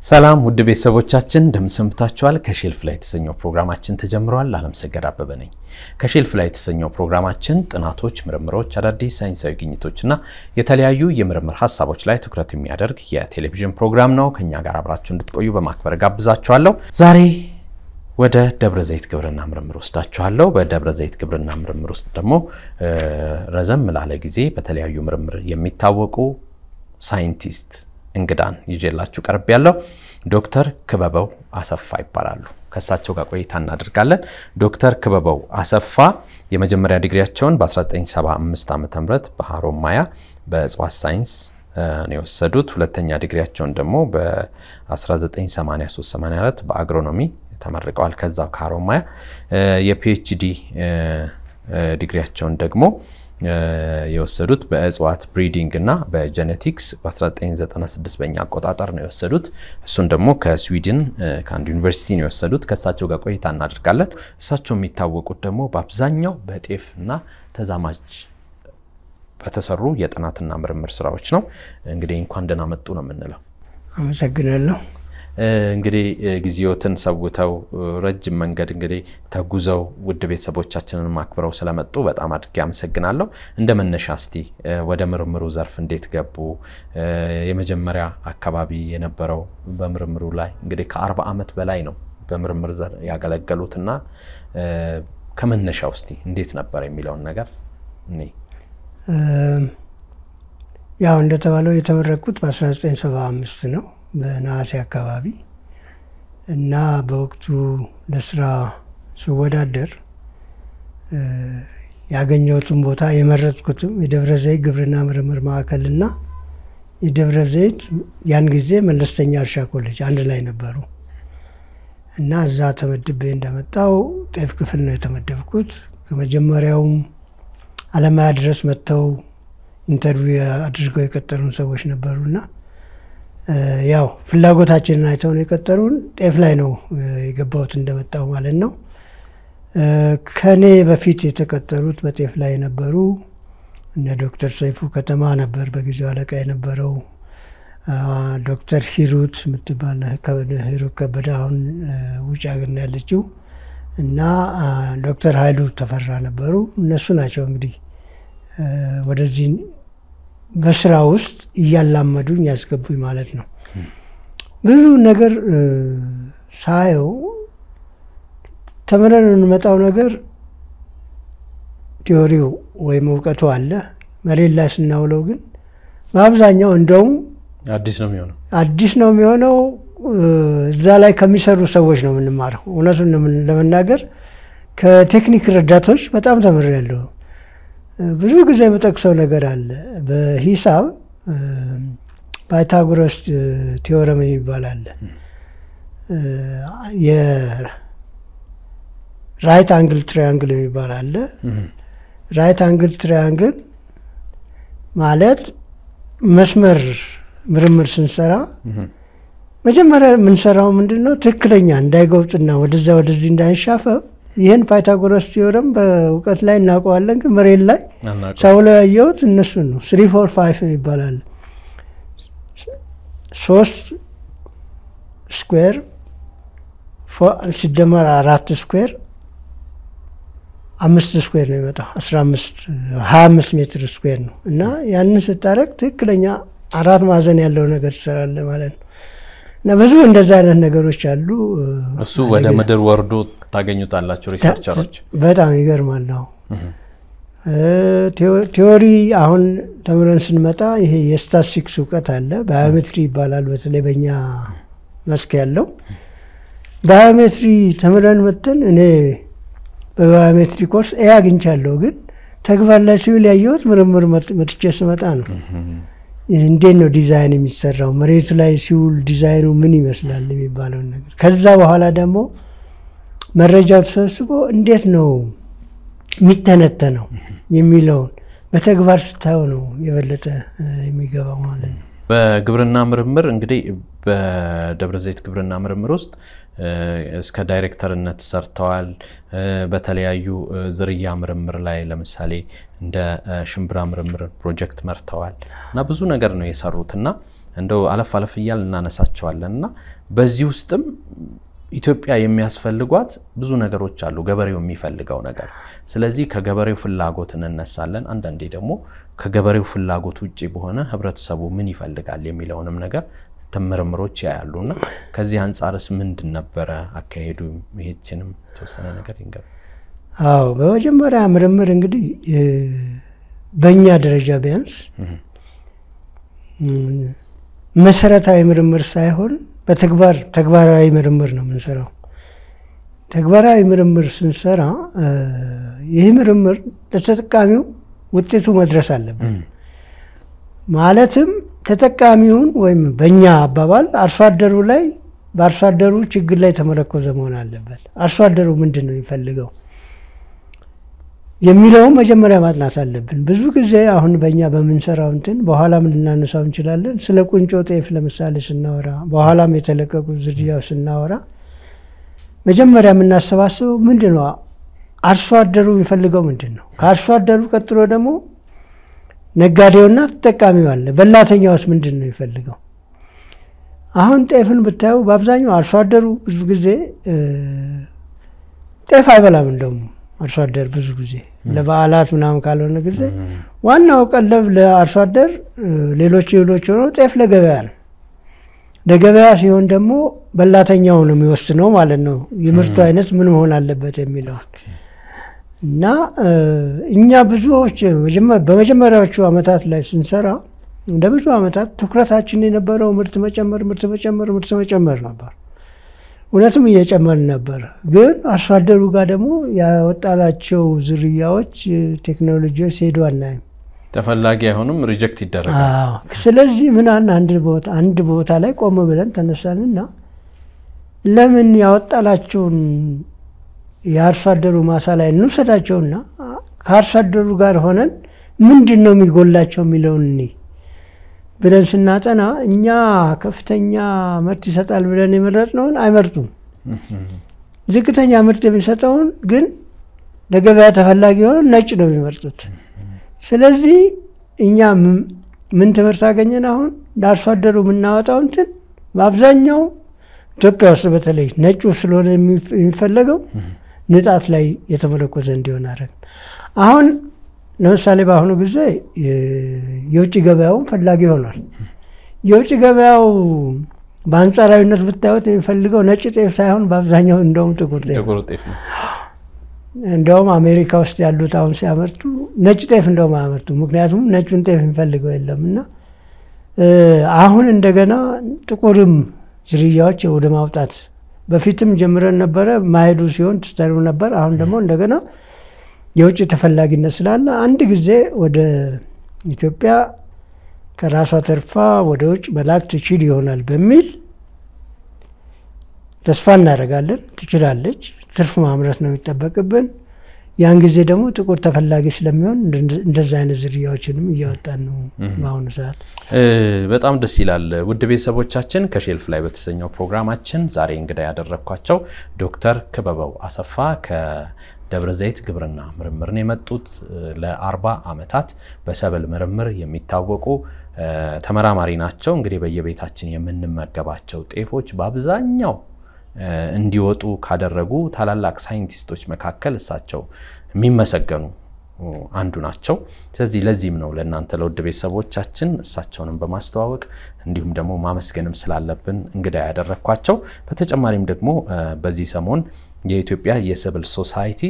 ሰላም ውድ ቤተሰቦቻችን እንደምሰንብታችኋል። ከሼልፍ ላይ የተሰኘው ፕሮግራማችን ተጀምሯል። አለምሰገድ አበበ ነኝ። ከሼልፍ ላይ የተሰኘው ፕሮግራማችን ጥናቶች፣ ምርምሮች፣ አዳዲስ ሳይንሳዊ ግኝቶችና የተለያዩ የምርምር ሀሳቦች ላይ ትኩረት የሚያደርግ የቴሌቪዥን ፕሮግራም ነው። ከኛ ጋር አብራችሁ እንድትቆዩ በማክበር ጋብዛችኋለሁ። ዛሬ ወደ ደብረ ዘይት ግብርና ምርምር ወስዳችኋለሁ። በደብረ ዘይት ግብርና ምርምር ውስጥ ደግሞ ረዘም ላለ ጊዜ በተለያዩ ምርምር የሚታወቁ ሳይንቲስት እንግዳን ይዤላችሁ ቀርብ ያለው ዶክተር ክበበው አሰፋ ይባላሉ። ከእሳቸው ጋር ቆይታ እናደርጋለን። ዶክተር ክበበው አሰፋ የመጀመሪያ ዲግሪያቸውን በ1975 ዓ ም በሀሮማያ በእጽዋት ሳይንስ ነው የወሰዱት። ሁለተኛ ዲግሪያቸውን ደግሞ በ1983/84 በአግሮኖሚ ተመርቀዋል። ከዛው ከሀሮማያ የፒኤችዲ ዲግሪያቸውን ደግሞ የወሰዱት በእጽዋት ብሪዲንግ እና በጀኔቲክስ በ1996 በኛ አቆጣጠር ነው የወሰዱት። እሱን ደግሞ ከስዊድን ከአንድ ዩኒቨርሲቲ ነው የወሰዱት። ከእሳቸው ጋር ቆይታ እናደርጋለን። እሳቸው የሚታወቁት ደግሞ በአብዛኛው በጤፍ እና ተዛማጅ በተሰሩ የጥናትና ምርምር ስራዎች ነው። እንግዲህ እንኳን ደህና መጡ ነው የምንለው። አመሰግናለሁ። እንግዲህ ጊዜዎትን ሰውተው ረጅም መንገድ እንግዲህ ተጉዘው ውድ ቤተሰቦቻችንን አክብረው ስለመጡ በጣም አድርጌ አመሰግናለሁ። እንደ መነሻ እስቲ ወደ ምርምሩ ዘርፍ እንዴት ገቡ? የመጀመሪያ አካባቢ የነበረው በምርምሩ ላይ እንግዲህ ከአርባ ዓመት በላይ ነው በምርምር ዘር ያገለገሉትና ከመነሻው እስቲ እንዴት ነበር የሚለውን ነገር እኔ ያው እንደተባለው የተመረቅኩት በ1975 ነው በነሐሴ አካባቢ እና በወቅቱ ለስራ ስወዳደር ያገኘሁትን ቦታ የመረጥኩትም የደብረ ዘይት ግብርና ምርምር ማዕከልና የደብረ ዘይት ያን ጊዜ መለስተኛ እርሻ ኮሌጅ አንድ ላይ ነበሩ እና እዛ ተመድቤ እንደመጣው ጤፍ ክፍል ነው የተመደብኩት። ከመጀመሪያውም አለማያ ድረስ መጥተው ኢንተርቪው አድርገው የቀጠሩን ሰዎች ነበሩና ያው ፍላጎታችንን አይተው ነው የቀጠሩን። ጤፍ ላይ ነው የገባሁት እንደመጣው ማለት ነው። ከኔ በፊት የተቀጠሩት በጤፍ ላይ የነበሩ እነ ዶክተር ሰይፉ ከተማ ነበር በጊዜው አለቃ የነበረው። ዶክተር ሂሩት የምትባል ሂሩት ከበደ አሁን ውጭ ሀገር ነው ያለችው እና ዶክተር ሀይሉ ተፈራ ነበሩ። እነሱ ናቸው እንግዲህ ወደዚህ በስራ ውስጥ እያላመዱኝ ያስገቡኝ ማለት ነው። ብዙ ነገር ሳየው ተምረን የምንመጣው ነገር ቲዎሪው ወይም እውቀቱ አለ። መሬት ላይ ስናውለው ግን በአብዛኛው እንደውም አዲስ ነው የሚሆነው አዲስ ነው የሚሆነው። እዛ ላይ ከሚሰሩ ሰዎች ነው የምንማረው። እውነቱን ለመናገር ከቴክኒክ ረዳቶች በጣም ተምሬያለሁ። ብዙ ጊዜ የምጠቅሰው ነገር አለ። በሂሳብ ፓይታጎረስ ቲዎረም የሚባል አለ። የራይት አንግል ትሪያንግል የሚባል አለ። ራይት አንግል ትሪያንግል ማለት መስመር ምርምር ስንሰራ መጀመሪያ የምንሰራው ምንድን ነው? ትክክለኛ እንዳይገውጥና ወደዛ ወደዚህ እንዳይንሻፈፍ ይህን ፓይታጎረስ ቲዮረም በእውቀት ላይ እናውቀዋለን፣ ግን መሬት ላይ ሰው ላይ ያየሁት እነሱን ነው። ስሪ ፎር ፋይቭ ይባላል። ሶስት ስኩዌር ሲደመር አራት ስኩዌር አምስት ስኩዌር ነው የሚመጣው። አስራ አምስት ሀያ አምስት ሜትር ስኩዌር ነው እና ያንን ስታደርግ ትክክለኛ አራት ማዕዘን ያለው ነገር ትሰራለህ ማለት ነው። እና ብዙ እንደዚህ አይነት ነገሮች አሉ። እሱ ወደ ምድር ወርዶ ታገኙታላችሁ ሪሰርቸሮች። በጣም ይገርማል። ነው ቲዎሪ አሁን ተምረን ስንመጣ ይሄ የስታቲስቲክስ እውቀት አለ። ባዮሜትሪ ይባላል። በተለይ በእኛ መስክ ያለው ባዮሜትሪ ተምረን መጥተን እኔ በባዮሜትሪ ኮርስ ኤ አግኝቻለሁ፣ ግን ተግባር ላይ ሲውል ያየሁት ምርምር መጥቼ ስመጣ ነው። እንዴት ነው ዲዛይን የሚሰራው መሬቱ ላይ ሲውል ዲዛይኑ ምን ይመስላል የሚባለውን ነገር ከዛ በኋላ ደግሞ መረጃው ተሰብስቦ እንዴት ነው የሚተነተነው የሚለውን በተግባር ስታየው ነው የበለጠ የሚገባው ማለት ነው። በግብርና ምርምር እንግዲህ በደብረ ዘይት ግብርና ምርምር ውስጥ እስከ ዳይሬክተርነት ሰርተዋል። በተለያዩ ዝርያ ምርምር ላይ ለምሳሌ እንደ ሽምብራ ምርምር ፕሮጀክት መርተዋል እና ብዙ ነገር ነው የሰሩት እና እንደው አለፍ አለፍ እያል እናነሳቸዋለን እና በዚህ ውስጥም ኢትዮጵያ የሚያስፈልጓት ብዙ ነገሮች አሉ፣ ገበሬው የሚፈልገው ነገር። ስለዚህ ከገበሬው ፍላጎት እንነሳለን። አንዳንዴ ደግሞ ከገበሬው ፍላጎት ውጭ በሆነ ህብረተሰቡ ምን ይፈልጋል የሚለውንም ነገር ምርምሮች ያያሉ እና ከዚህ አንጻርስ ምንድን ነበረ አካሄዱ? ይህችንም የተወሰነ ነገር ይንገር። አዎ በመጀመሪያ ምርምር እንግዲህ በእኛ ደረጃ ቢያንስ መሰረታዊ ምርምር ሳይሆን በተግባር ተግባራዊ ምርምር ነው የምንሰራው። ተግባራዊ ምርምር ስንሰራ ይህ ምርምር ለተጠቃሚው ውጤቱ መድረስ አለብን። ማለትም ተጠቃሚውን ወይም በእኛ አባባል አርሶ አደሩ ላይ በአርሶ አደሩ ችግር ላይ ተመረኮዘ መሆን አለበት። አርሶ አደሩ ምንድን ነው የሚፈልገው የሚለውም መጀመሪያ ማጥናት አለብን። ብዙ ጊዜ አሁን በእኛ በምንሰራው እንትን በኋላም ልናነሳው እንችላለን። ስለ ቁንጮ ጤፍ ለምሳሌ ስናወራ፣ በኋላም የተለቀቁ ዝርያው ስናወራ መጀመሪያ የምናሰባስበው ምንድን ነው አርሶ አደሩ የሚፈልገው ምንድን ነው። ከአርሶ አደሩ ቀጥሎ ደግሞ ነጋዴውና ተጠቃሚው አለ። በላተኛውስ ምንድን ነው የሚፈልገው? አሁን ጤፍን ብታዩ በአብዛኛው አርሶ አደሩ ብዙ ጊዜ ጤፍ አይበላም። እንደውም አርሶ አደር ብዙ ጊዜ ለበዓላት ምናምን ካልሆነ ጊዜ ዋናው ቀለብ ለአርሶ አደር ሌሎች እህሎች ሆነው ጤፍ ለገበያ ነው። ለገበያ ሲሆን ደግሞ በላተኛው ነው የሚወስነው ማለት ነው የምርቱ አይነት ምን መሆን አለበት የሚለውን እና እኛ ብዙዎች በመጀመሪያዎቹ ዓመታት ላይ ስንሰራ እንደ ብዙ ዓመታት ትኩረታችን የነበረው ምርት መጨመር ምርት መጨመር ምርት መጨመር ነበር። እውነትም እየጨመርን ነበር። ግን አርሶ አደሩ ጋር ደግሞ ያወጣላቸው ዝርያዎች፣ ቴክኖሎጂዎች ሲሄዱ አናይም። ተፈላጊ አይሆንም፣ ሪጀክት ይደረጋል። ስለዚህ ምን አንድ ቦታ ላይ ቆም ብለን ተነሳንና ለምን ያወጣላቸውን የአርሶ አደሩ ማሳ ላይ እንውሰዳቸውና ከአርሶ አደሩ ጋር ሆነን ምንድን ነው የሚጎላቸው የሚለውን እኔ ብለን ስናጠና እኛ ከፍተኛ ምርት ይሰጣል ብለን የመረጥነውን አይመርጡም። ዝቅተኛ ምርት የሚሰጠውን ግን ለገበያ ተፈላጊ የሆነ ነጭ ነው የሚመርጡት። ስለዚህ እኛ ምን ትምህርት አገኘን? አሁን ለአርሶ አደሩ የምናወጣው እንትን በአብዛኛው ኢትዮጵያ ውስጥ በተለይ ነጩ ስለሆነ የሚፈለገው ንጣት ላይ የተመረኮዘ እንዲሆን አደረግን። አሁን ለምሳሌ በአሁኑ ጊዜ የውጭ ገበያውም ፈላጊ ሆኗል። የውጭ ገበያው በአንጻራዊነት ብታዩት የሚፈልገው ነጭ ጤፍ ሳይሆን በአብዛኛው እንደውም ጥቁር ጤፍ ነው። እንደውም አሜሪካ ውስጥ ያሉት አሁን ሲያመርቱ ነጭ ጤፍ እንደውም አያመርቱ፣ ምክንያቱም ነጩን ጤፍ የሚፈልገው የለም እና አሁን እንደገና ጥቁርም ዝርያዎች ወደ ማውጣት በፊትም ጀምረን ነበረ ማሄዱ ሲሆን ትስተሩ ነበር። አሁን ደግሞ እንደገና የውጭ ተፈላጊነት ስላለ አንድ ጊዜ ወደ ኢትዮጵያ ከራሷ ተርፋ ወደ ውጭ መላክ ትችል ይሆናል በሚል ተስፋ እናደርጋለን። ትችላለች። ትርፍ ማምረት ነው የሚጠበቅብን። ያን ጊዜ ደግሞ ጥቁር ተፈላጊ ስለሚሆን እንደዛ አይነት ዝርያዎችንም እያወጣን ነው በአሁኑ ሰዓት። በጣም ደስ ይላል። ውድ ቤተሰቦቻችን ከሼልፍ ላይ በተሰኘው ፕሮግራማችን ዛሬ እንግዳ ያደረግኳቸው ዶክተር ክበበው አሰፋ ከደብረ ዘይት ግብርና ምርምርን የመጡት ለአርባ ዓመታት በሰብል ምርምር የሚታወቁ ተመራማሪ ናቸው። እንግዲህ በየቤታችን የምንመገባቸው ጤፎች በአብዛኛው እንዲወጡ ካደረጉ ታላላቅ ሳይንቲስቶች መካከል እሳቸው የሚመሰገኑ አንዱ ናቸው። ስለዚህ ለዚህም ነው ለእናንተ ለውድ ቤተሰቦቻችን እሳቸውንም በማስተዋወቅ እንዲሁም ደግሞ ማመስገንም ስላለብን እንግዳ ያደረግኳቸው። በተጨማሪም ደግሞ በዚህ ሰሞን የኢትዮጵያ የሰብል ሶሳይቲ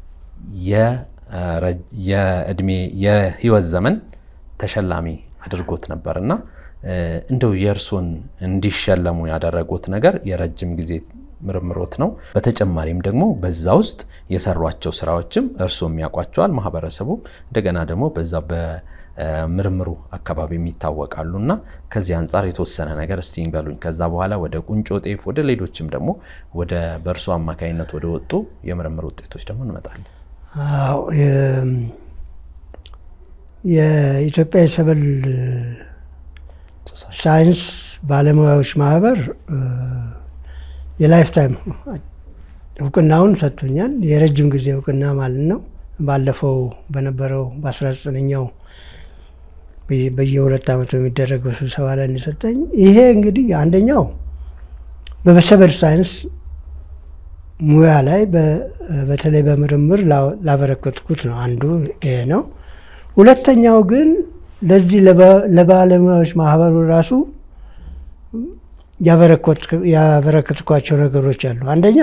የእድሜ የህይወት ዘመን ተሸላሚ አድርጎት ነበር እና እንደው የእርሶን እንዲሸለሙ ያደረጉት ነገር የረጅም ጊዜ ምርምሮት ነው። በተጨማሪም ደግሞ በዛ ውስጥ የሰሯቸው ስራዎችም እርስዎም ያውቋቸዋል፣ ማህበረሰቡ እንደገና ደግሞ በዛ በምርምሩ አካባቢ ይታወቃሉ እና ከዚህ አንጻር የተወሰነ ነገር እስቲ ይንገሉኝ። ከዛ በኋላ ወደ ቁንጮ ጤፍ፣ ወደ ሌሎችም ደግሞ ወደ በእርሶ አማካኝነት ወደ ወጡ የምርምር ውጤቶች ደግሞ እንመጣለን። የኢትዮጵያ የሰብል ሳይንስ ባለሙያዎች ማህበር የላይፍ ታይም እውቅናውን ሰጥቶኛል። የረጅም ጊዜ እውቅና ማለት ነው። ባለፈው በነበረው በ19ኛው በየሁለት ዓመቱ የሚደረገው ስብሰባ ላይ የሰጠኝ ይሄ እንግዲህ አንደኛው በሰብል ሳይንስ ሙያ ላይ በተለይ በምርምር ላበረከትኩት ነው። አንዱ ይሄ ነው። ሁለተኛው ግን ለዚህ ለባለሙያዎች ማህበሩ ራሱ ያበረከትኳቸው ነገሮች አሉ። አንደኛ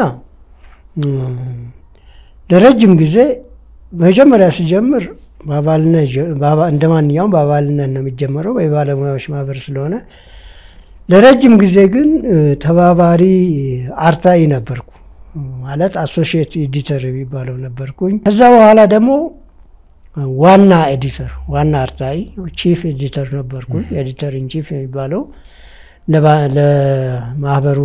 ለረጅም ጊዜ መጀመሪያ ሲጀምር እንደ ማንኛውም በአባልነት ነው የሚጀመረው የባለሙያዎች ማህበር ስለሆነ ለረጅም ጊዜ ግን ተባባሪ አርታኢ ነበርኩ። ማለት አሶሺየት ኤዲተር የሚባለው ነበርኩኝ። ከዛ በኋላ ደግሞ ዋና ኤዲተር ዋና አርታኢ ቺፍ ኤዲተር ነበርኩኝ። ኤዲተር ኢን ቺፍ የሚባለው ለማህበሩ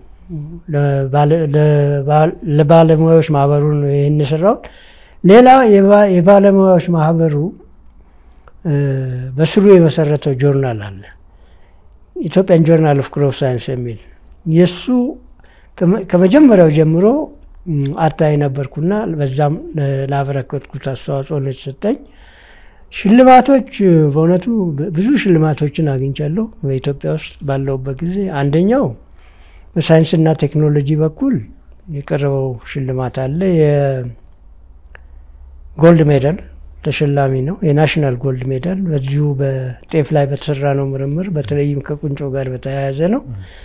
ለባለሙያዎች ማህበሩ ነው ይህን የሰራው። ሌላ የባለሙያዎች ማህበሩ በስሩ የመሰረተው ጆርናል አለ ኢትዮጵያን ጆርናል ኦፍ ክሮፕ ሳይንስ የሚል የእሱ ከመጀመሪያው ጀምሮ አርታኢ ነበርኩና በዛም ላበረከትኩት አስተዋጽኦ ነው የተሰጠኝ። ሽልማቶች በእውነቱ ብዙ ሽልማቶችን አግኝቻለሁ በኢትዮጵያ ውስጥ ባለሁበት ጊዜ። አንደኛው በሳይንስና ቴክኖሎጂ በኩል የቀረበው ሽልማት አለ። የጎልድ ሜዳል ተሸላሚ ነው። የናሽናል ጎልድ ሜዳል በዚሁ በጤፍ ላይ በተሰራ ነው ምርምር፣ በተለይም ከቁንጮ ጋር በተያያዘ ነው።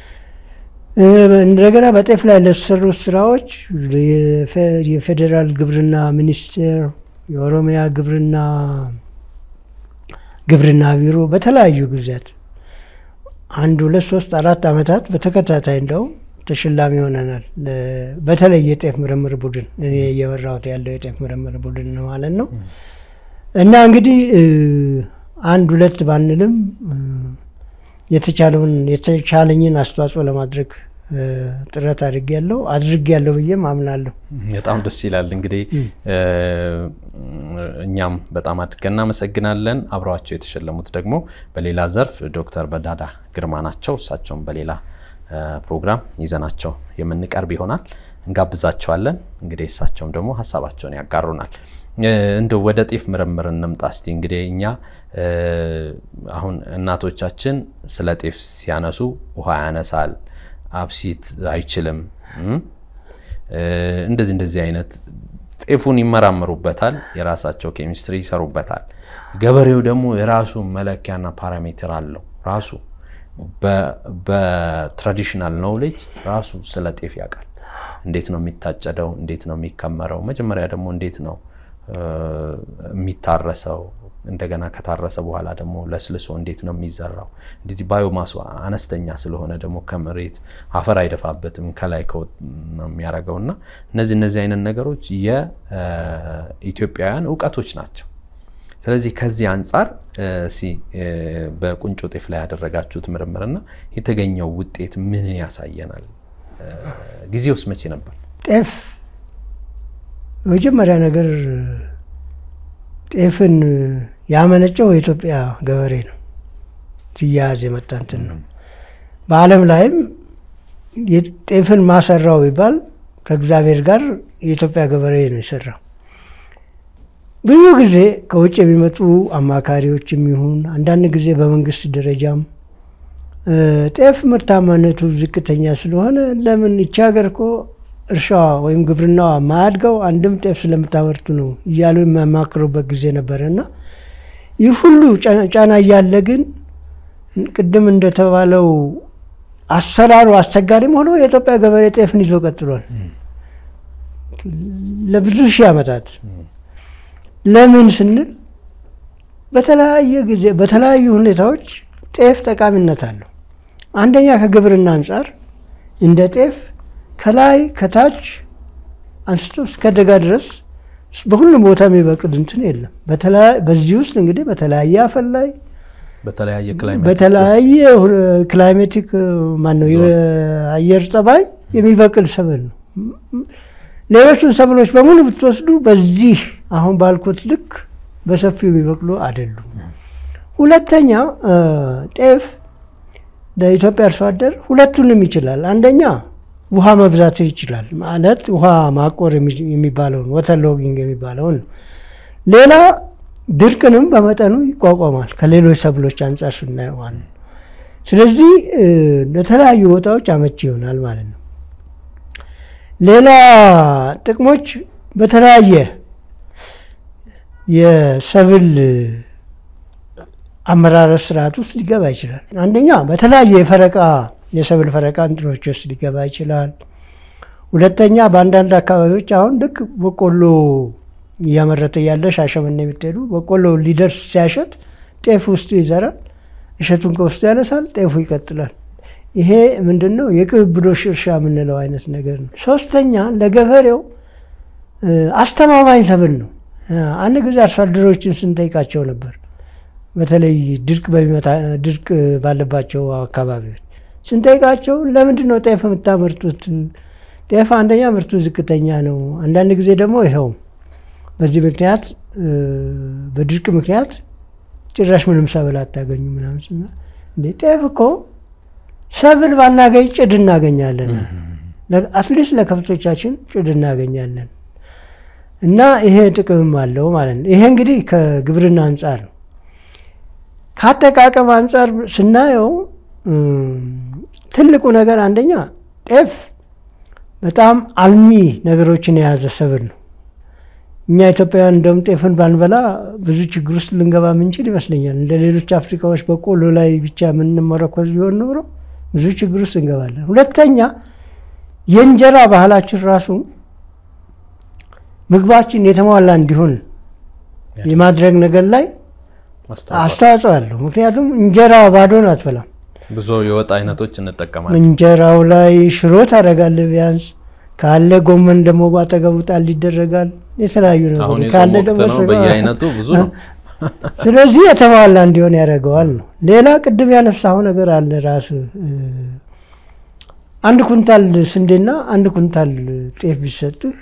እንደገና በጤፍ ላይ ለተሰሩት ስራዎች የፌዴራል ግብርና ሚኒስቴር፣ የኦሮሚያ ግብርና ግብርና ቢሮ በተለያዩ ጊዜያት አንድ ሁለት ሶስት አራት ዓመታት በተከታታይ እንደውም ተሸላሚ ሆነናል። በተለይ የጤፍ ምርምር ቡድን እኔ እየመራሁት ያለው የጤፍ ምርምር ቡድን ነው ማለት ነው። እና እንግዲህ አንድ ሁለት ባንልም የተቻለውን የተቻለኝን አስተዋጽኦ ለማድረግ ጥረት አድርጌያለሁ አድርጌያለሁ ብዬም አምናለሁ። በጣም ደስ ይላል። እንግዲህ እኛም በጣም አድርገን እናመሰግናለን። አብረዋቸው የተሸለሙት ደግሞ በሌላ ዘርፍ ዶክተር በዳዳ ግርማ ናቸው። እሳቸውም በሌላ ፕሮግራም ይዘናቸው የምንቀርብ ይሆናል። እንጋብዛቸዋለን። እንግዲህ እሳቸውም ደግሞ ሀሳባቸውን ያጋሩናል። እንደ ወደ ጤፍ ምርምር እንምጣ እስቲ። እንግዲህ እኛ አሁን እናቶቻችን ስለ ጤፍ ሲያነሱ ውሃ ያነሳል፣ አብሲት አይችልም፣ እንደዚህ እንደዚህ አይነት ጤፉን ይመራመሩበታል፣ የራሳቸው ኬሚስትሪ ይሰሩበታል። ገበሬው ደግሞ የራሱ መለኪያና ፓራሜትር አለው ራሱ በትራዲሽናል ኖውሌጅ ራሱ ስለ ጤፍ ያውቃል። እንዴት ነው የሚታጨደው? እንዴት ነው የሚከመረው? መጀመሪያ ደግሞ እንዴት ነው የሚታረሰው? እንደገና ከታረሰ በኋላ ደግሞ ለስልሶ እንዴት ነው የሚዘራው? እንደዚህ ባዮማሱ አነስተኛ ስለሆነ ደግሞ ከመሬት አፈር አይደፋበትም ከላይ ነው የሚያደርገው እና እነዚህ እነዚህ አይነት ነገሮች የኢትዮጵያውያን እውቀቶች ናቸው። ስለዚህ ከዚህ አንጻር በቁንጮ ጤፍ ላይ ያደረጋችሁት ምርምርና የተገኘው ውጤት ምንን ያሳየናል? ጊዜ ውስጥ መቼ ነበር? ጤፍ የመጀመሪያ ነገር ጤፍን ያመነጨው የኢትዮጵያ ገበሬ ነው። ትያያዝ የመጣ እንትን ነው። በዓለም ላይም ጤፍን ማሰራው ቢባል ከእግዚአብሔር ጋር የኢትዮጵያ ገበሬ ነው የሰራው። ብዙ ጊዜ ከውጭ የሚመጡ አማካሪዎችም ይሁን አንዳንድ ጊዜ በመንግስት ደረጃም ጤፍ ምርታማነቱ ዝቅተኛ ስለሆነ ለምን ይቺ ሀገር እኮ እርሻዋ ወይም ግብርናዋ ማያድገው አንድም ጤፍ ስለምታመርቱ ነው እያሉ የሚያማክሩበት ጊዜ ነበረ እና ይህ ሁሉ ጫና እያለ ግን ቅድም እንደተባለው አሰራሩ አስቸጋሪም ሆኖ የኢትዮጵያ ገበሬ ጤፍን ይዞ ቀጥሏል ለብዙ ሺህ ዓመታት። ለምን ስንል በተለያየ ጊዜ በተለያዩ ሁኔታዎች ጤፍ ጠቃሚነት አለው። አንደኛ ከግብርና አንጻር እንደ ጤፍ ከላይ ከታች አንስቶ እስከ ደጋ ድረስ በሁሉም ቦታ የሚበቅል እንትን የለም። በዚህ ውስጥ እንግዲህ በተለያየ አፈር ላይ በተለያየ ክላይሜቲክ ማነው የአየር ጸባይ የሚበቅል ሰብል ነው። ሌሎቹን ሰብሎች በሙሉ ብትወስዱ በዚህ አሁን ባልኩት ልክ በሰፊው የሚበቅሉ አይደሉም። ሁለተኛ ጤፍ ለኢትዮጵያ አርሶ አደር ሁለቱንም ይችላል። አንደኛ ውሃ መብዛት ይችላል ማለት ውሃ ማቆር የሚባለውን ወተር ሎጊንግ የሚባለውን ነው። ሌላ ድርቅንም በመጠኑ ይቋቋማል ከሌሎች ሰብሎች አንጻር ስናየው ማለት ነው። ስለዚህ ለተለያዩ ቦታዎች አመቺ ይሆናል ማለት ነው። ሌላ ጥቅሞች በተለያየ የሰብል አመራረት ስርዓት ውስጥ ሊገባ ይችላል። አንደኛ በተለያየ የፈረቃ የሰብል ፈረቃ እንትኖች ውስጥ ሊገባ ይችላል። ሁለተኛ በአንዳንድ አካባቢዎች አሁን ልክ በቆሎ እያመረተ ያለ ሻሸመኔ የምትሄዱ በቆሎ ሊደርስ ሲያሸት ጤፍ ውስጡ ይዘራል፣ እሸቱን ከውስጡ ያነሳል፣ ጤፉ ይቀጥላል። ይሄ ምንድን ነው? የቅብብሎሽ እርሻ የምንለው አይነት ነገር ነው። ሶስተኛ ለገበሬው አስተማማኝ ሰብል ነው። አንድ ጊዜ አርሶ አደሮችን ስንጠይቃቸው ነበር በተለይ ድርቅ በሚመጣ ድርቅ ባለባቸው አካባቢዎች ስንጠይቃቸው ለምንድን ነው ጤፍ የምታመርቱት? ጤፍ አንደኛ ምርቱ ዝቅተኛ ነው፣ አንዳንድ ጊዜ ደግሞ ይኸው በዚህ ምክንያት በድርቅ ምክንያት ጭራሽ ምንም ሰብል አታገኙ ምናምን ስና እንዴ ጤፍ እኮ ሰብል ባናገኝ ጭድ እናገኛለን፣ አትሊስት ለከብቶቻችን ጭድ እናገኛለን። እና ይሄ ጥቅምም አለው ማለት ነው። ይሄ እንግዲህ ከግብርና አንጻር ነው። ከአጠቃቀም አንጻር ስናየው ትልቁ ነገር አንደኛ ጤፍ በጣም አልሚ ነገሮችን የያዘ ሰብል ነው። እኛ ኢትዮጵያውያን እንደውም ጤፍን ባንበላ ብዙ ችግር ውስጥ ልንገባ ምንችል ይመስለኛል። እንደ ሌሎች አፍሪካዎች በቆሎ ላይ ብቻ የምንመረኮዝ ቢሆን ኖሮ ብዙ ችግር ውስጥ እንገባለን። ሁለተኛ የእንጀራ ባህላችን ራሱ ምግባችን የተሟላ እንዲሆን የማድረግ ነገር ላይ አስተዋጽኦ አለው። ምክንያቱም እንጀራ ባዶን አትበላም። ብዙ የወጥ አይነቶች እንጠቀማለን። እንጀራው ላይ ሽሮ ታደርጋለህ፣ ቢያንስ ካለ ጎመን ደግሞ ባጠገቡ ጣል ይደረጋል። የተለያዩ አሁን ነገሮች የጾም ካለ ወቅት ደግሞ ነው፣ ስጋ። በየአይነቱ ብዙ ነው። ስለዚህ የተሟላ እንዲሆን ያደርገዋል ነው። ሌላ ቅድም ያነሳው ነገር አለ ራሱ አንድ ኩንታል ስንዴና አንድ ኩንታል ጤፍ ቢሰጥህ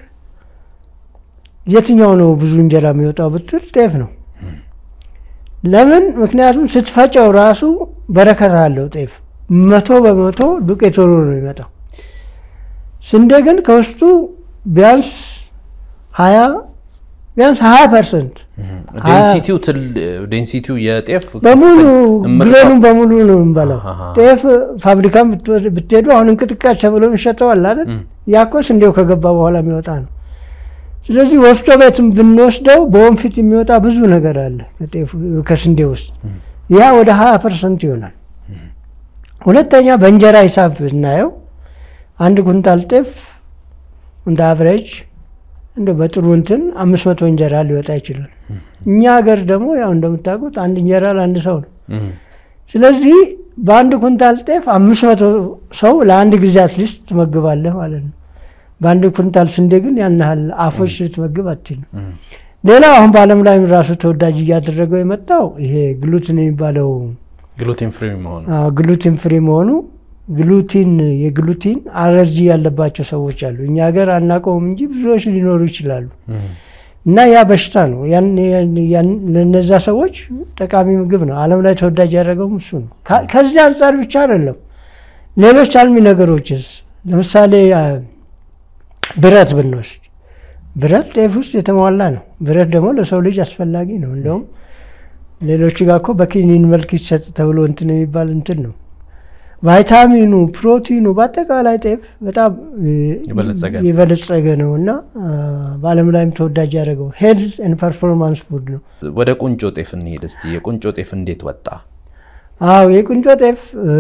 የትኛው ነው ብዙ እንጀራ የሚወጣው ብትል ጤፍ ነው። ለምን? ምክንያቱም ስትፈጨው ራሱ በረከት አለው። ጤፍ መቶ በመቶ ዱቄት ሆኖ ነው የሚመጣው። ስንዴ ግን ከውስጡ ቢያንስ ሀያ ቢያንስ ሀያ ፐርሰንት ዴንሲቲው ትል ዴንሲቲው የጤፍ በሙሉ እምርታው- ግሬኑን በሙሉ ነው የምንበላው። አሃ። ጤፍ ፋብሪካም ብትወ- ብትሄዱ አሁን እንቅጥቃጭ ተብሎ የሚሸጠዋል አይደል? እም። ያኮ ስንዴው ከገባ በኋላ የሚወጣ ነው። ስለዚህ ወፍጮ ቤትም ብንወስደው በወንፊት የሚወጣ ብዙ ነገር አለ ከጤፉ ከስንዴ ውስጥ ያ ወደ ሀያ ፐርሰንት ይሆናል። ሁለተኛ በእንጀራ ሂሳብ ብናየው አንድ ኩንታል ጤፍ እንደ አቨሬጅ እንደ በጥሩ እንትን አምስት መቶ እንጀራ ሊወጣ ይችላል። እኛ ሀገር ደግሞ ያው እንደምታውቁት አንድ እንጀራ ለአንድ ሰው ነው። እም። ስለዚህ በአንድ ኩንታል ጤፍ አምስት መቶ ሰው ለአንድ ጊዜ አትሊስት ትመግባለህ ማለት ነው። በአንድ ኩንታል ስንዴ ግን ያን ያህል አፎች ልትመግብ አትችልም። እም። ሌላው አሁን በዓለም ላይ ራሱ ተወዳጅ እያደረገው የመጣው ይሄ ግሉትን የሚባለው ግሉቴን ፍሪ መሆኑ አዎ፣ ግሉቲን ፍሪ መሆኑ ግሉቲን የግሉቲን አለርጂ ያለባቸው ሰዎች አሉ። እኛ ሀገር አናውቀውም እንጂ ብዙዎች ሊኖሩ ይችላሉ። እም። እና ያ በሽታ ነው። ያን- ያን- ያን- ለነዛ ሰዎች ጠቃሚ ምግብ ነው። ዓለም ላይ ተወዳጅ ያደረገውም እሱ ነው። ከ- ከዚህ አንጻር ብቻ አይደለም። ሌሎች አልሚ ነገሮችስ ለምሳሌ አ፣ ብረት ብንወስድ ብረት ጤፍ ውስጥ የተሟላ ነው። ብረት ደግሞ ለሰው ልጅ አስፈላጊ ነው። እንደውም ሌሎች ጋር እኮ በኪኒን መልክ ይሰጥ ተብሎ እንትን የሚባል እንትን ነው። ቫይታሚኑ፣ ፕሮቲኑ በአጠቃላይ ጤፍ በጣም እ፣ የበለጸገ ነው። የበለጸገ ነው እና አ፣ በዓለም ላይም ተወዳጅ ያደረገው ሄልዝ ኤንድ ፐርፎርማንስ ፉድ ነው። ወደ ቁንጮ ጤፍ እንሄድ እስቲ። የቁንጮ ጤፍ እንዴት ወጣ? አዎ የቁንጮ ጤፍ እ፣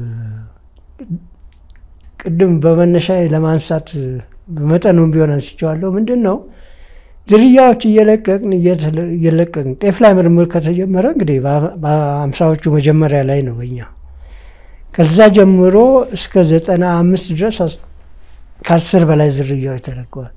ቅድም በመነሻ ለማንሳት በመጠኑም ቢሆን አንስቼዋለሁ። ምንድን ነው ዝርያዎች እየለቀቅን እየተለ- እየለቀቅን ጤፍ ላይ ምርምር ከተጀመረ እንግዲህ በ- በአምሳዎቹ መጀመሪያ ላይ ነው በኛ ከዛ ጀምሮ እስከ ዘጠና አምስት ድረስ አስ- ከአስር በላይ ዝርያዎች ተለቀዋል።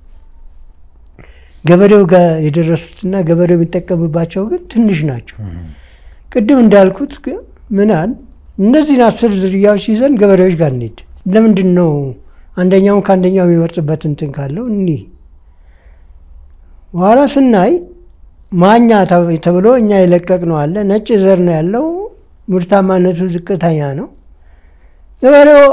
ገበሬው ጋር የደረሱትና ገበሬው የሚጠቀምባቸው ግን ትንሽ ናቸው። ቅድም እንዳልኩት ግን ምናል እነዚህን አስር ዝርያዎች ይዘን ገበሬዎች ጋር እንሂድ። ለምንድን ነው አንደኛውን ከአንደኛው የሚመርጥበት እንትን ካለው እኒህ በኋላ ስናይ ማኛ ተ- ተብሎ እኛ የለቀቅ ነው አለ። ነጭ ዘር ነው ያለው። ምርታማነቱ ዝቅተኛ ነው። ገበሬው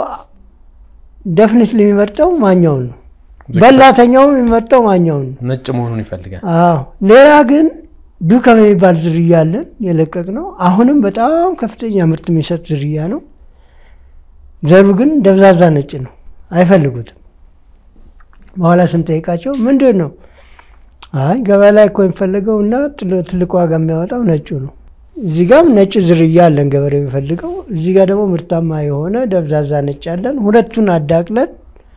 ደፍኒት የሚመርጠው ማኛውን ነው። በላተኛውም የሚመርጠው ማኛውን ነው። ነጭ መሆኑን ይፈልጋል። አዎ ሌላ ግን ዱከም የሚባል ዝርያ አለን የለቀቅ ነው። አሁንም በጣም ከፍተኛ ምርት የሚሰጥ ዝርያ ነው። ዘሩ ግን ደብዛዛ ነጭ ነው፣ አይፈልጉትም። በኋላ ስንጠይቃቸው ምንድን ነው አይ ገበያ ላይ እኮ የሚፈልገው እና ትልቅ ዋጋ የሚያወጣው ነጩ ነው። እዚህ ጋም ነጭ ዝርያ አለን ገበሬ የሚፈልገው፣ እዚህ ጋር ደግሞ ምርታማ የሆነ ደብዛዛ ነጭ አለን። ሁለቱን አዳቅለን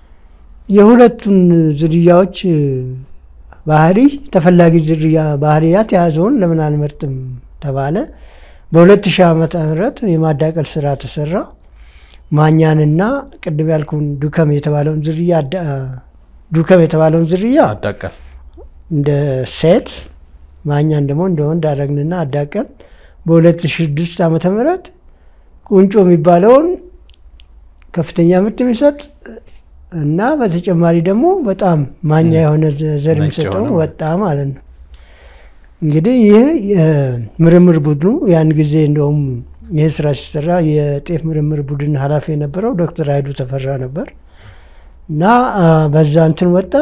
የሁለቱን ዝርያዎች ባህሪ ተፈላጊ ዝርያ ባህሪያት የያዘውን ለምን አንመርጥም ተባለ። በሁለት ሺህ ዓመተ ምህረት የማዳቀል ስራ ተሰራ። ማኛንና ቅድም ያልኩን ዱከም የተባለውን ዝርያ ዱከም የተባለውን ዝርያ አዳቀል እንደ ሴት ማኛን ደግሞ እንደ ወንድ አደረግንና አዳቀን በ2006 ዓመተ ምህረት ቁንጮ የሚባለውን ከፍተኛ ምርት የሚሰጥ እና በተጨማሪ ደግሞ በጣም ማኛ የሆነ ዘር የሚሰጠው ወጣ ማለት ነው። እንግዲህ ይህ የምርምር ቡድኑ ያን ጊዜ እንደውም ይህ ስራ ሲሰራ የጤፍ ምርምር ቡድን ኃላፊ የነበረው ዶክተር ሀይዱ ተፈራ ነበር እና በዛ እንትን ወጣ።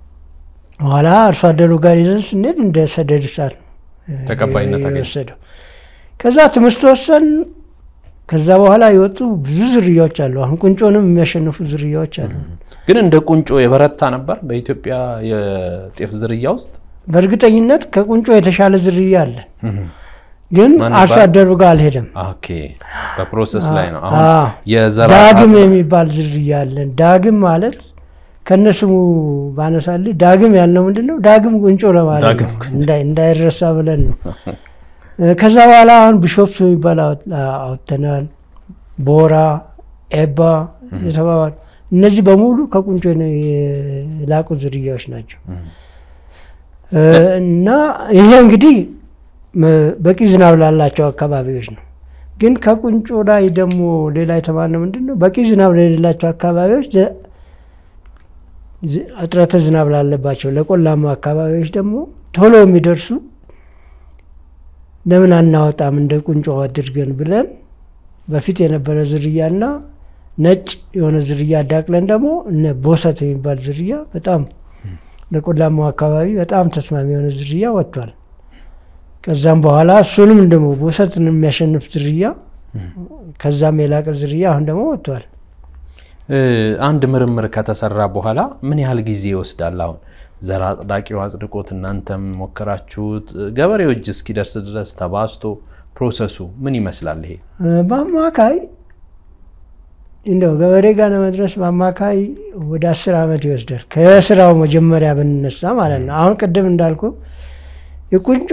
ኋላ አርሶ አደሩ ጋር ይዘን ስንሄድ እንደ ሰደድ እሳት ነው ተቀባይነት አገኘ። የወሰደው። ከዛ ትምህርት ወሰን ከዛ በኋላ የወጡ ብዙ ዝርያዎች አሉ። አሁን ቁንጮንም የሚያሸንፉ ዝርያዎች አሉ። ግን እንደ ቁንጮ የበረታ ነበር በኢትዮጵያ የጤፍ ዝርያ ውስጥ። በእርግጠኝነት ከቁንጮ የተሻለ ዝርያ አለ፣ ግን ማን አርሶ ይባላል? አደሩ ጋር አልሄደም። ኦኬ፣ በፕሮሰስ ላይ ነው አዎ። አሁን የዘር ዳግም አጥራ- የሚባል ዝርያ አለን። ዳግም ማለት ከነስሙ ባነሳልህ ዳግም ያልነው ምንድን ነው? ዳግም ቁንጮ ለማለት ነው። ዳግም ቁንጮ። እንዳይ- እንዳይረሳ ብለን ነው። ከዛ በኋላ አሁን ቢሾፍቱ የሚባል አወጥ- አወጥተናል። ቦራ፣ ኤባ የተባባሉ እነዚህ በሙሉ ከቁንጮ ነው የላቁ ዝርያዎች ናቸው። እና ይሄ እንግዲህ መ- በቂ ዝናብ ላላቸው አካባቢዎች ነው። ግን ከቁንጮ ላይ ደግሞ ሌላ የተባለው ምንድን ነው? በቂ ዝናብ ለሌላቸው አካባቢዎች ዘ- ዝ- እጥረተ ዝናብ ላለባቸው ለቆላማ አካባቢዎች ደግሞ ቶሎ የሚደርሱ ለምን አናወጣም እንደ ቁንጮ አድርገን ብለን በፊት የነበረ ዝርያና ነጭ የሆነ ዝርያ አዳቅለን ደግሞ እነ ቦሰት የሚባል ዝርያ በጣም ለቆላማው አካባቢ በጣም ተስማሚ የሆነ ዝርያ ወጥቷል። ከዛም በኋላ እሱንም ደግሞ ቦሰትን የሚያሸንፍ ዝርያ ከዛም የላቀ ዝርያ አሁን ደግሞ ወጥቷል። እ፣ አንድ ምርምር ከተሰራ በኋላ ምን ያህል ጊዜ ይወስዳል? አሁን ዘር አጽዳቂው አጽድቆት እናንተም ሞከራችሁት ገበሬው እጅ እስኪደርስ ድረስ ተባስቶ ፕሮሰሱ ምን ይመስላል? ይሄ እ፣ በአማካይ እንደው ገበሬ ጋር ለመድረስ በአማካይ ወደ አስር ዓመት ይወስዳል። ከስራው መጀመሪያ ብንነሳ ማለት ነው። አሁን ቅድም እንዳልኩ የቁንጮ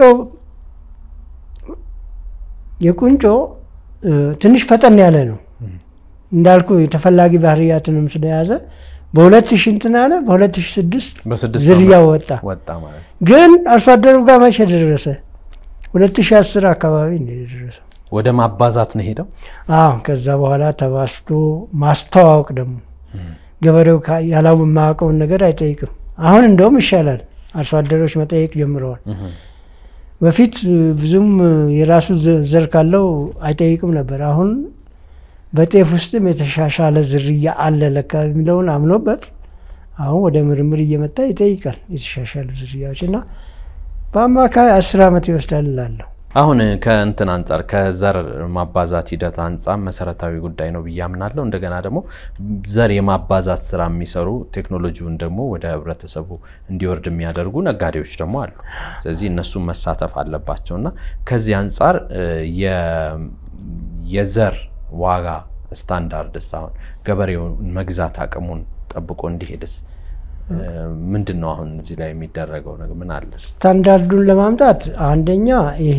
የቁንጮ እ፣ ትንሽ ፈጠን ያለ ነው እንዳልኩ የተፈላጊ ባህርያትንም ስለያዘ በሁለት ሺህ እንትን አለ በሁለት ሺህ ስድስት በስድስት ዝርያው ዓመት ወጣ። ወጣ ማለት ነው። ግን አርሶ አደሩ ጋር መቼ ደረሰ? ሁለት ሺህ አስር አካባቢ ነው የደረሰው። ወደ ማባዛት ነው ሄደው። አዎ ከዛ በኋላ ተባስቶ ማስተዋወቅ ደግሞ ገበሬው ካ- ያላው የማያውቀውን ነገር አይጠይቅም። አሁን እንደውም ይሻላል፣ አርሶ አደሮች መጠየቅ ጀምረዋል። በፊት እ፣ ብዙም እ፣ የራሱ ዘ- ዘር ካለው አይጠይቅም ነበር። አሁን በጤፍ ውስጥም የተሻሻለ ዝርያ አለ ለካ የሚለውን አምኖበት አሁን ወደ ምርምር እየመጣ ይጠይቃል የተሻሻሉ ዝርያዎች እና በአማካይ አስር ዓመት ይወስዳል እላለሁ። አሁን ከእንትን አንጻር ከዘር ማባዛት ሂደት አንጻር መሰረታዊ ጉዳይ ነው ብዬ አምናለሁ። እንደገና ደግሞ ዘር የማባዛት ስራ የሚሰሩ ቴክኖሎጂውን ደግሞ ወደ ህብረተሰቡ እንዲወርድ የሚያደርጉ ነጋዴዎች ደግሞ አሉ። ስለዚህ እነሱም መሳተፍ አለባቸው እና ከዚህ አንጻር እ፣ የ- የዘር ዋጋ ስታንዳርድስ አሁን ገበሬውን መግዛት አቅሙን ጠብቆ እንዲሄድስ እ፣ ምንድን ነው አሁን እዚህ ላይ የሚደረገው ነገር ምን አለ? ስታንዳርዱን ለማምጣት አንደኛ ይሄ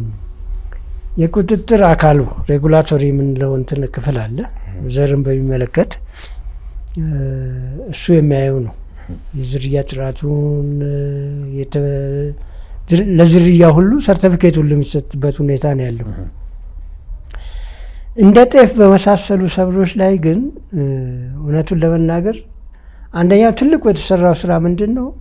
የቁጥጥር አካሉ ሬጉላቶሪ የምንለው እንትን ክፍል አለ። ዘርን በሚመለከት እ፣ እሱ የሚያየው ነው። የዝርያ ጥራቱን እ፣ የተ- ዝር- ለዝርያ ሁሉ ሰርተፊኬት ሁሉ የሚሰጥበት ሁኔታ ነው ያለው። እንደ ጤፍ በመሳሰሉ ሰብሎች ላይ ግን እ፣ እውነቱን ለመናገር አንደኛው ትልቁ የተሰራው ስራ ምንድን ነው?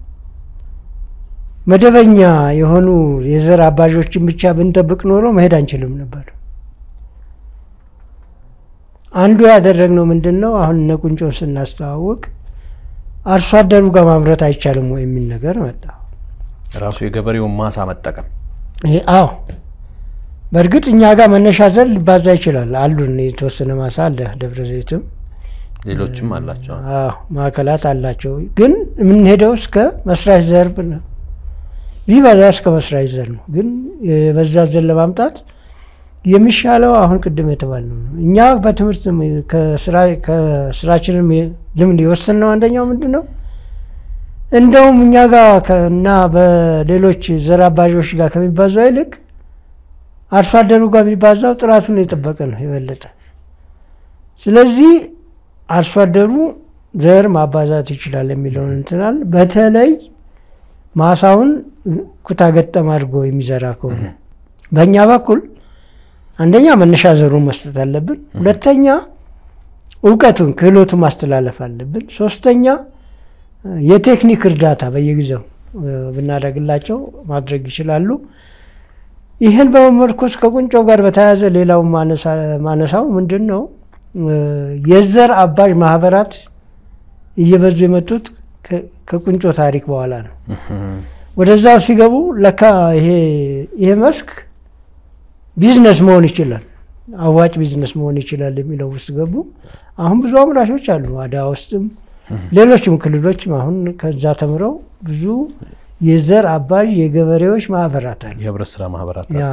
መደበኛ የሆኑ የዘር አባዦችን ብቻ ብንጠብቅ ኖሮ መሄድ አንችልም ነበር። አንዱ ያደረግነው ምንድን ነው? አሁን እነ ቁንጮን ስናስተዋውቅ አርሶ አደሩ ጋር ማምረት አይቻልም ወይ የሚል ነገር መጣ። ራሱ የገበሬውን ማሳ መጠቀም ይሄ አዎ፣ በእርግጥ እኛ ጋር መነሻ ዘር ሊባዛ ይችላል። አሉን የተወሰነ ማሳ አለ። ደብረ ዘይትም ሌሎችም አላቸው። አዎ ማዕከላት አላቸው። ግን የምንሄደው እስከ መስራች ዘር ነው። ቢበዛ እስከ መስራች ዘር ነው። ግን የበዛ ዘር ለማምጣት የሚሻለው አሁን ቅድም የተባለው ነው። እኛ በትምህርት ከስራችንም ልምድ የወሰንነው አንደኛው ምንድን ነው እንደውም እኛ ጋር እና በሌሎች ዘር አባዦች ጋር ከሚባዛው ይልቅ አርሶ አደሩ ጋር የሚባዛው ጥራቱን የጠበቀ ነው የበለጠ። ስለዚህ አርሶ አደሩ ዘር ማባዛት ይችላል የሚለውን እንትናል። በተለይ ማሳውን ኩታ ገጠም አድርጎ የሚዘራ ከሆነ በእኛ በኩል አንደኛ መነሻ ዘሩን መስጠት አለብን። ሁለተኛ እውቀቱን ክህሎቱን ማስተላለፍ አለብን። ሶስተኛ የቴክኒክ እርዳታ በየጊዜው ብናደርግላቸው ማድረግ ይችላሉ። ይህን በመመርኮዝ ከቁንጮ ጋር በተያያዘ ሌላው ማነሳው ምንድን ነው የዘር አባዥ ማህበራት እየበዙ የመጡት ከቁንጮ ታሪክ በኋላ ነው። ወደዛው ሲገቡ ለካ ይሄ መስክ ቢዝነስ መሆን ይችላል፣ አዋጭ ቢዝነስ መሆን ይችላል የሚለው ውስጥ ገቡ። አሁን ብዙ አምራቾች አሉ፣ አድዋ ውስጥም ሌሎችም ክልሎችም አሁን ከዛ ተምረው ብዙ የዘር አባዥ የገበሬዎች ማህበራት አሉ፣ የህብረት ስራ ማህበራት ያ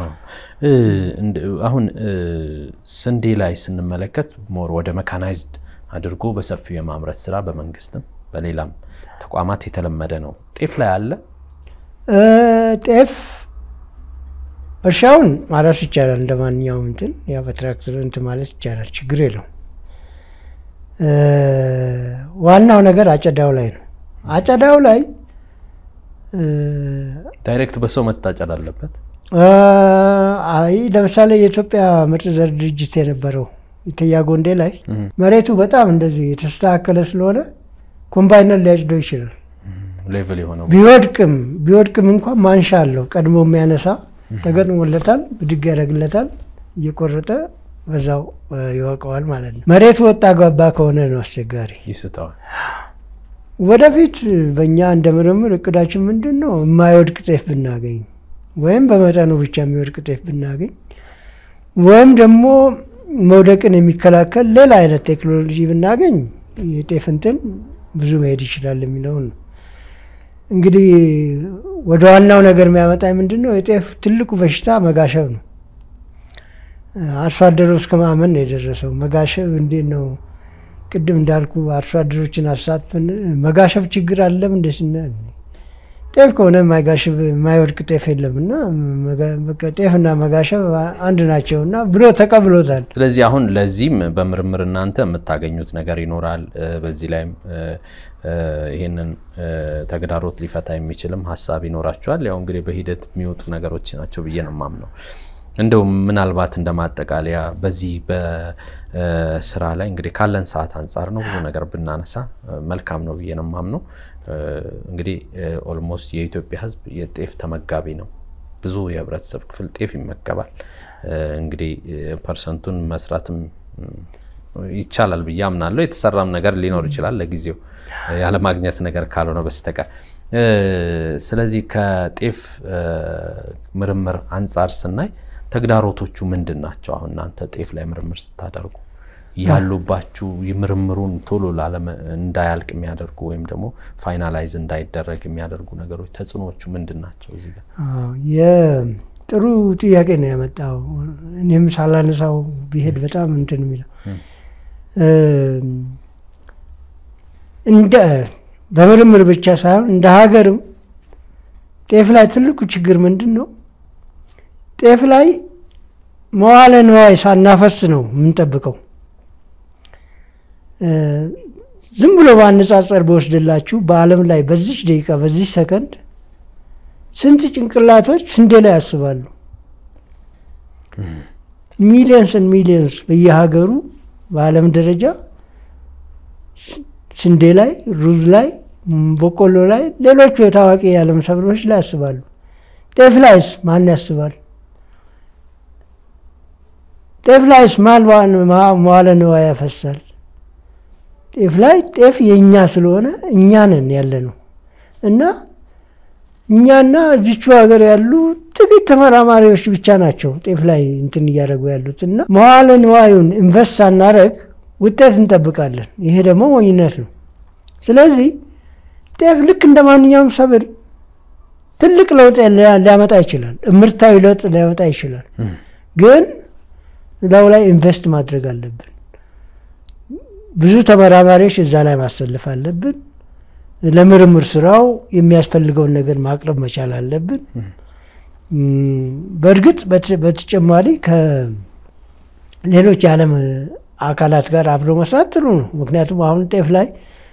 አሁን ስንዴ ላይ ስንመለከት ሞር ወደ መካናይዝድ አድርጎ በሰፊው የማምረት ስራ በመንግስትም በሌላም ተቋማት የተለመደ ነው። ጤፍ ላይ አለ። ጤፍ እርሻውን ማረስ ይቻላል። እንደ ማንኛውም እንትን ያ በትራክተር እንትን ማለት ይቻላል፣ ችግር የለውም። ዋናው ነገር አጨዳው ላይ ነው። አጨዳው ላይ ዳይሬክት በሰው መታጨድ አለበት። አይ ለምሳሌ የኢትዮጵያ ምርጥ ዘር ድርጅት የነበረው ኢተያ ጎንዴ ላይ መሬቱ በጣም እንደዚህ የተስተካከለ ስለሆነ ኮምባይነር ሊያጭደው ይችላል። ሌቭል የሆነው ቢወድቅም ቢወድቅም እንኳን ማንሻ አለው ቀድሞ የሚያነሳ ተገጥሞለታል፣ ብድግ ያደርግለታል፣ እየቆረጠ በዛው ይወቀዋል ማለት ነው። መሬቱ ወጣ ገባ ከሆነ ነው አስቸጋሪ። ይስተዋል። ወደፊት በእኛ እንደ ምርምር እቅዳችን ምንድን ነው? የማይወድቅ ጤፍ ብናገኝ ወይም በመጠኑ ብቻ የሚወድቅ ጤፍ ብናገኝ ወይም ደግሞ መውደቅን የሚከላከል ሌላ አይነት ቴክኖሎጂ ብናገኝ የጤፍ እንትን ብዙ መሄድ ይችላል የሚለውን ነው። እንግዲህ ወደ ዋናው ነገር የሚያመጣ ምንድን ነው? የጤፍ ትልቁ በሽታ መጋሸብ ነው። አርሶ አደሩ እስከ ማመን ነው የደረሰው። መጋሸብ እንዴት ነው? ቅድም እንዳልኩ አርሶ አደሮችን አሳትፈን መጋሸብ ችግር አለም እንደ ስናል ጤፍ ከሆነ የማይጋሽብ የማይወድቅ ጤፍ የለም እና በቃ ጤፍና መጋሸብ አንድ ናቸው እና ብሎ ተቀብሎታል። ስለዚህ አሁን ለዚህም በምርምር እናንተ የምታገኙት ነገር ይኖራል። በዚህ ላይም ይህንን ተግዳሮት ሊፈታ የሚችልም ሀሳብ ይኖራቸዋል። ያው እንግዲህ በሂደት የሚወጡ ነገሮች ናቸው ብዬ ነው የማምነው። እንደው ምናልባት እንደ ማጠቃለያ በዚህ በስራ ላይ እንግዲህ ካለን ሰዓት አንጻር ነው ብዙ ነገር ብናነሳ መልካም ነው ብዬ ነው የማምነው። እንግዲህ ኦልሞስት የኢትዮጵያ ሕዝብ የጤፍ ተመጋቢ ነው። ብዙ የህብረተሰብ ክፍል ጤፍ ይመገባል። እንግዲህ ፐርሰንቱን መስራትም ይቻላል ብዬ አምናለሁ። የተሰራም ነገር ሊኖር ይችላል ለጊዜው ያለማግኘት ነገር ካልሆነ በስተቀር። ስለዚህ ከጤፍ ምርምር አንጻር ስናይ ተግዳሮቶቹ ምንድን ናቸው? አሁን እናንተ ጤፍ ላይ ምርምር ስታደርጉ ያሉባችሁ ምርምሩን ቶሎ እንዳያልቅ የሚያደርጉ ወይም ደግሞ ፋይናላይዝ እንዳይደረግ የሚያደርጉ ነገሮች ተጽዕኖዎቹ ምንድን ናቸው? እዚህ ጋር ጥሩ ጥያቄ ነው ያመጣው። እኔም ሳላነሳው ቢሄድ በጣም እንትን የሚለው እንደ በምርምር ብቻ ሳይሆን እንደ ሀገርም ጤፍ ላይ ትልቁ ችግር ምንድን ነው? ጤፍ ላይ መዋለ ንዋይ ሳናፈስ ነው የምንጠብቀው። ዝም ብሎ በአነጻጸር በወስድላችሁ በዓለም ላይ በዚች ደቂቃ በዚች ሰከንድ ስንት ጭንቅላቶች ስንዴ ላይ ያስባሉ? ሚሊየንስን ሚሊየንስ በየሀገሩ በዓለም ደረጃ ስንዴ ላይ፣ ሩዝ ላይ፣ በቆሎ ላይ፣ ሌሎቹ የታዋቂ የዓለም ሰብሎች ላይ ያስባሉ። ጤፍ ላይስ ማን ያስባል? ጤፍ ላይስ ማን መዋለ ንዋይ ያፈሳል? ጤፍ ላይ ጤፍ የእኛ ስለሆነ እኛ ነን ያለ ነው እና እኛና እዚቹ ሀገር ያሉ ጥቂት ተመራማሪዎች ብቻ ናቸው ጤፍ ላይ እንትን እያደረጉ ያሉት እና መዋለ ንዋዩን ኢንቨስት ሳናረግ ውጤት እንጠብቃለን። ይሄ ደግሞ ሞኝነት ነው። ስለዚህ ጤፍ ልክ እንደ ማንኛውም ሰብል ትልቅ ለውጥ ሊያመጣ ይችላል። እምርታዊ ለውጥ ሊያመጣ ይችላል። ግን እዛው ላይ ኢንቨስት ማድረግ አለብን። ብዙ ተመራማሪዎች እዛ ላይ ማሰለፍ አለብን። ለምርምር ስራው የሚያስፈልገውን ነገር ማቅረብ መቻል አለብን። በእርግጥ በተጨማሪ ከሌሎች የዓለም አካላት ጋር አብሮ መስራት ጥሩ ነው። ምክንያቱም አሁን ጤፍ ላይ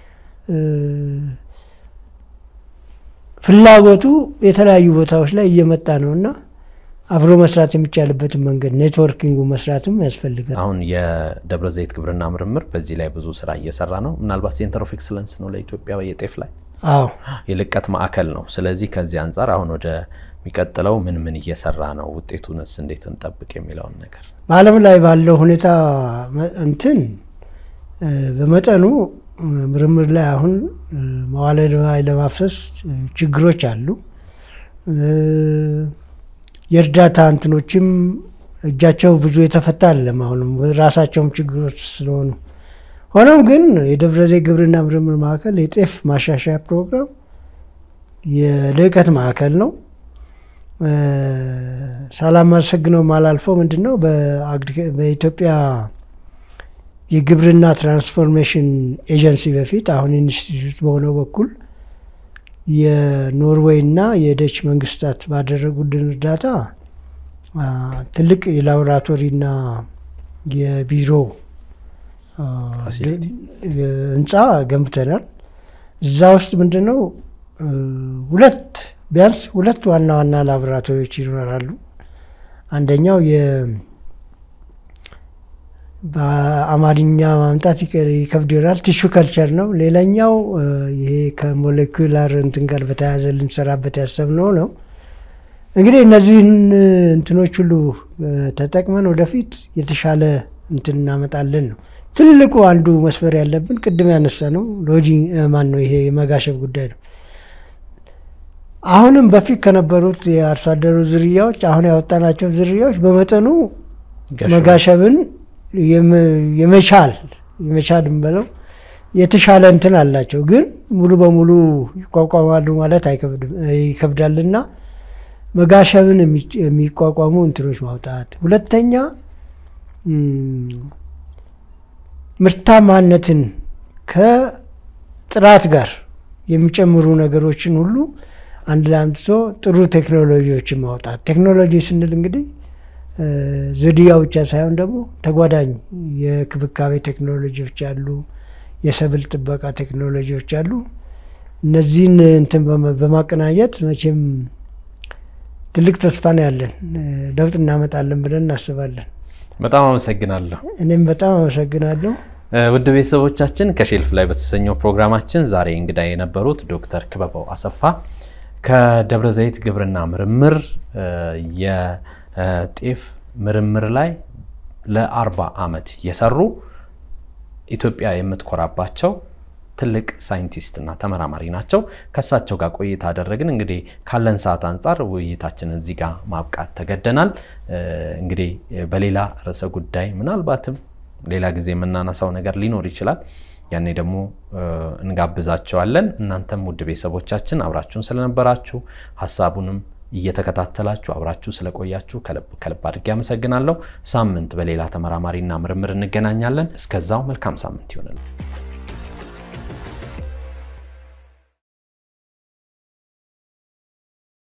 ፍላጎቱ የተለያዩ ቦታዎች ላይ እየመጣ ነው እና አብሮ መስራት የሚቻልበትን መንገድ ኔትወርኪንጉ መስራትም ያስፈልጋል። አሁን የደብረ ዘይት ግብርና ምርምር በዚህ ላይ ብዙ ስራ እየሰራ ነው። ምናልባት ሴንተር ኦፍ ኤክሰለንስ ነው ለኢትዮጵያ የጤፍ ላይ አዎ የልቀት ማዕከል ነው። ስለዚህ ከዚህ አንጻር አሁን ወደ የሚቀጥለው ምን ምን እየሰራ ነው፣ ውጤቱንስ እንዴት እንጠብቅ የሚለውን ነገር በዓለም ላይ ባለው ሁኔታ እንትን በመጠኑ ምርምር ላይ አሁን መዋለ ንዋይ ለማፍሰስ ችግሮች አሉ። የእርዳታ እንትኖችም እጃቸው ብዙ የተፈታ አይደለም። አሁንም ራሳቸውም ችግሮች ስለሆኑ ሆኖም ግን የደብረ ዘይት ግብርና ምርምር ማዕከል የጤፍ ማሻሻያ ፕሮግራም የልዕቀት ማዕከል ነው። ሳላመሰግነው ማላልፈው ምንድን ነው በኢትዮጵያ የግብርና ትራንስፎርሜሽን ኤጀንሲ በፊት አሁን ኢንስቲትዩት በሆነው በኩል የኖርዌይ እና የደች መንግስታት ባደረጉልን እርዳታ ትልቅ የላቦራቶሪና የቢሮ ህንፃ ገንብተናል። እዛ ውስጥ ምንድን ነው ሁለት ቢያንስ ሁለት ዋና ዋና ላቦራቶሪዎች ይኖራሉ። አንደኛው በአማርኛ ማምጣት ይከብድ ይሆናል። ቲሹ ከልቸር ነው። ሌላኛው ይሄ ከሞሌኩላር እንትን ጋር በተያያዘ ልንሰራበት ያሰብነው ነው። እንግዲህ እነዚህን እንትኖች ሁሉ ተጠቅመን ወደፊት የተሻለ እንትን እናመጣለን ነው። ትልቁ አንዱ መስፈር ያለብን ቅድም ያነሳ ነው ሎጂ ማን ነው ይሄ የመጋሸብ ጉዳይ ነው። አሁንም በፊት ከነበሩት የአርሶ አደሩ ዝርያዎች አሁን ያወጣናቸው ዝርያዎች በመጠኑ መጋሸብን የመቻል የመቻል ብለው የተሻለ እንትን አላቸው። ግን ሙሉ በሙሉ ይቋቋማሉ ማለት ይከብዳልና መጋሸብን የሚቋቋሙ እንትኖች ማውጣት፣ ሁለተኛ ምርታማነትን ከጥራት ጋር የሚጨምሩ ነገሮችን ሁሉ አንድ ላይ አምጥቶ ጥሩ ቴክኖሎጂዎችን ማውጣት። ቴክኖሎጂ ስንል እንግዲህ ዝርያ ብቻ ሳይሆን ደግሞ ተጓዳኝ የክብካቤ ቴክኖሎጂዎች አሉ፣ የሰብል ጥበቃ ቴክኖሎጂዎች አሉ። እነዚህን እንትን በማቀናኘት መቼም ትልቅ ተስፋ ነው ያለን፣ ለውጥ እናመጣለን ብለን እናስባለን። በጣም አመሰግናለሁ። እኔም በጣም አመሰግናለሁ። ውድ ቤተሰቦቻችን ከሼልፍ ላይ በተሰኘው ፕሮግራማችን ዛሬ እንግዳ የነበሩት ዶክተር ክበበው አሰፋ ከደብረ ዘይት ግብርና ምርምር የጤፍ ምርምር ላይ ለአርባ ዓመት የሰሩ ኢትዮጵያ የምትኮራባቸው ትልቅ ሳይንቲስትና ተመራማሪ ናቸው። ከእሳቸው ጋር ቆይታ አደረግን። እንግዲህ ካለን ሰዓት አንጻር ውይይታችንን እዚህ ጋር ማብቃት ተገደናል። እንግዲህ በሌላ ርዕሰ ጉዳይ ምናልባትም ሌላ ጊዜ የምናነሳው ነገር ሊኖር ይችላል። ያኔ ደግሞ እንጋብዛቸዋለን። እናንተም ውድ ቤተሰቦቻችን አብራችሁን ስለነበራችሁ ሀሳቡንም እየተከታተላችሁ አብራችሁ ስለቆያችሁ ከልብ ከልብ አድርጌ አመሰግናለሁ። ሳምንት በሌላ ተመራማሪና ምርምር እንገናኛለን። እስከዛው መልካም ሳምንት ይሆንልን።